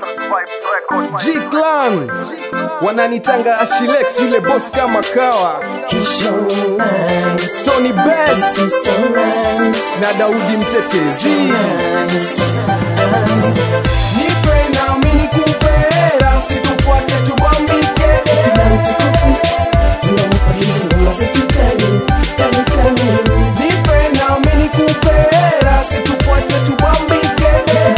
G-Clan wananitanga Ashilex yule boss kama kawa Tony Best na Daudi Mtetezi Nipe na mimi nikupe rasi tufuate tubambike Nipe na mimi nikupe rasi tufuate tubambike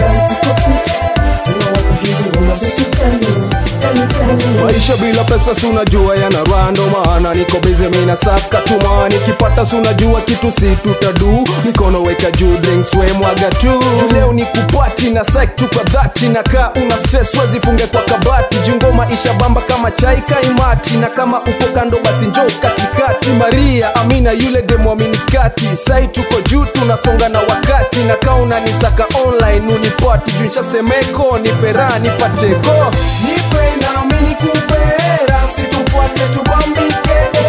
Maisha bila pesa si unajua yana rando maana niko busy mimi nasaka tuma nikipata si unajua kitu si tutadu mikono weka juu drinks we mwaga tu Juu leo ni kupati na psych tu kwa dhati na kaa una stress wezi funge kwa kabati jungo maisha bamba kama chai kaimati na kama uko kando basi njoo katikati Maria Amina yule demo miniskati sai tuko juu tunasonga na wakati na kaa unanisaka online unipati juu nishasemeko nipera nipateko nipe na mimi nikupe rasi tufuate tubambike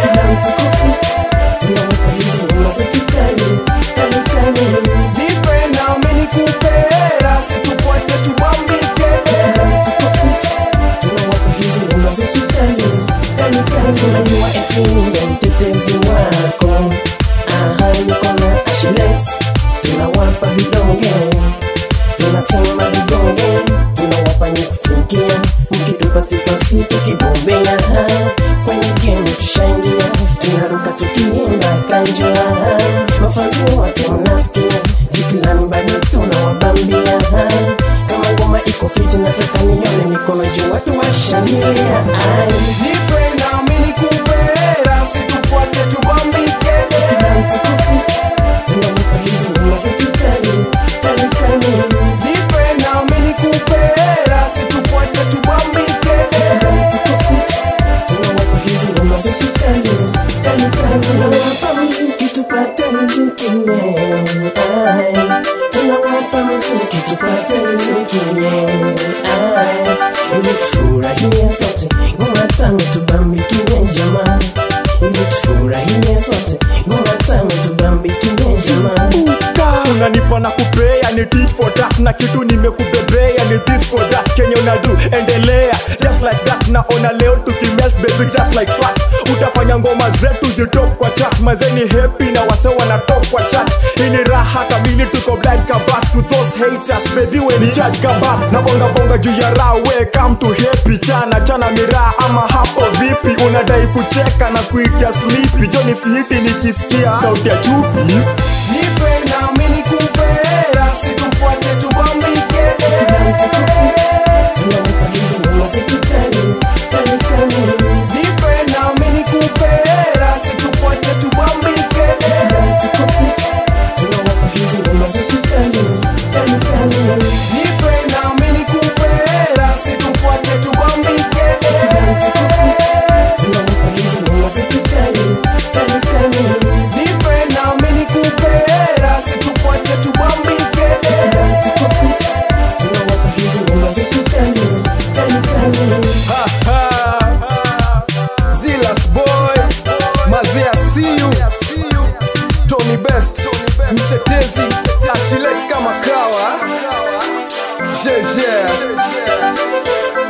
nipe na mimi nikupe rasi tufuate tubambike Unajua eti ndo mtetezi wako Aha, niko na Ashilex Tunawapa vidonge Tunasema vidonge Tunawapa nyekusikia Mkitupa sifa si tukibombea Kwenye game tushaingia Tunaruka tukiimba kanjua Mafanzi wote mnasikia Jikilani bado tunawabambia Kama ngoma iko fiti nataka nione mikono juu watu washangilia Ai nipe na mimi nikupe rasi tufuate tubambike nipe na mimi nikupe rasi tufuate tubambike Tufurahie sote ngoma tano tubambikie jamani, ili tufurahie sote ngoma tano tubambikie jamani. unanipa na kupea ni tit for that na kitu nimekubebea ni this for that kenye unadu endelea just like that naona leo tukimelt baby just like fat utafanya ngoma zetu zitop kwa chat mazeni happy na wase wana top kwa chat hii ni raha kamili tuko blind kabat to those haters baby when ni charge kabat na bonga bonga juu ya raha we come to happy chana chana miraa ama hapo vipi unadai kucheka na kuita sleepy joni fiti nikisikia sauti ya chupi nipe na mimi nikupe rasi tufuate tubambike nipe na mimi nikupe rasi tufuate tubambike nipe na mimi nikupe rasi tufuate tubambike nipe na mimi nikupe rasi tufuate tubambike Ha, ha. Zilas boy Mazea see you Tony Best Mtetezi Ashilex kama kawa Jeje